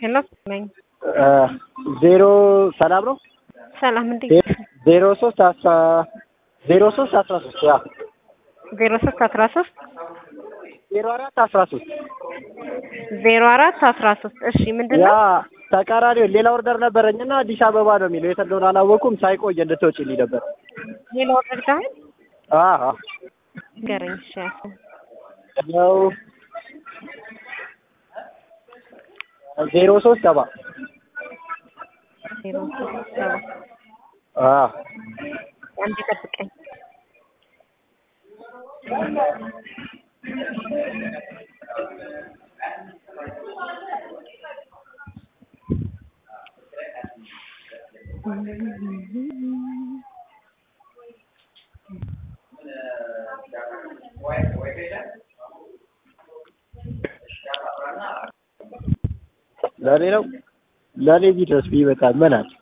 ሄሎ ነኝ። ዜሮ ሰላም ነው። ሰላም እንዴት ዜሮ ሶስት አስራ ዜሮ ሶስት አስራ ሶስት ያ ዜሮ ሶስት አስራ ሶስት ዜሮ አራት አስራ ሶስት ዜሮ አራት አስራ ሶስት እሺ ምንድን ያ ነው ተቃራኒው ሌላ ኦርደር ነበረኝና አዲስ አበባ ነው የሚለው የት እንደሆነ አላወኩም። ሳይቆይ እንድትወጪልኝ ነበር። ሌላ ኦርደር ጋር አዎ ንገረኝ እሺ ያልኩህ ነው ዜሮ ሶስት ሰባ ዜሮ ሶስት ሰባ አዎ አንዴ ጠብቀኝ ለእኔ ነው ለእኔ ቢደርስ ቢመጣ ምን አለ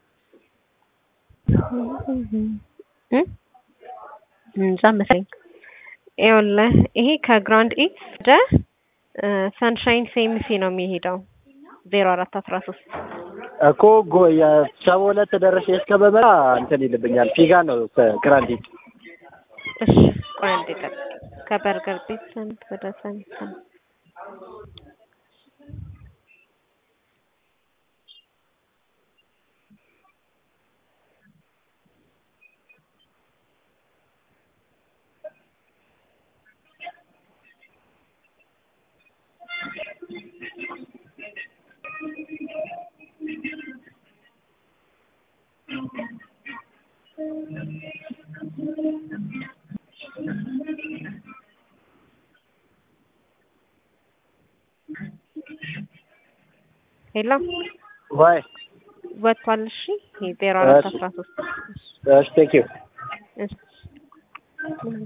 እ እንጃ መሰለኝ ይኸውልህ ይሄ ከግራንድ ኢት ወደ ሰንሻይን ሴምሲ ነው የሚሄደው ዜሮ አራት አስራ ሶስት እኮ ጎ የሰባ ሁለት ደረሰ እስከመመራ እንትን ይልብኛል። ፊጋ ነው ግራንዲት እሺ ቆይ አንዴ ጠብቅ ከበርገር ቤት ሰንት ወደ ሰንት ሄሎ ዋይ ወጥቷል። እሺ ይሄ ዜሮ አራት አስራ ሶስት እሺ ቴንክ ዩ እሺ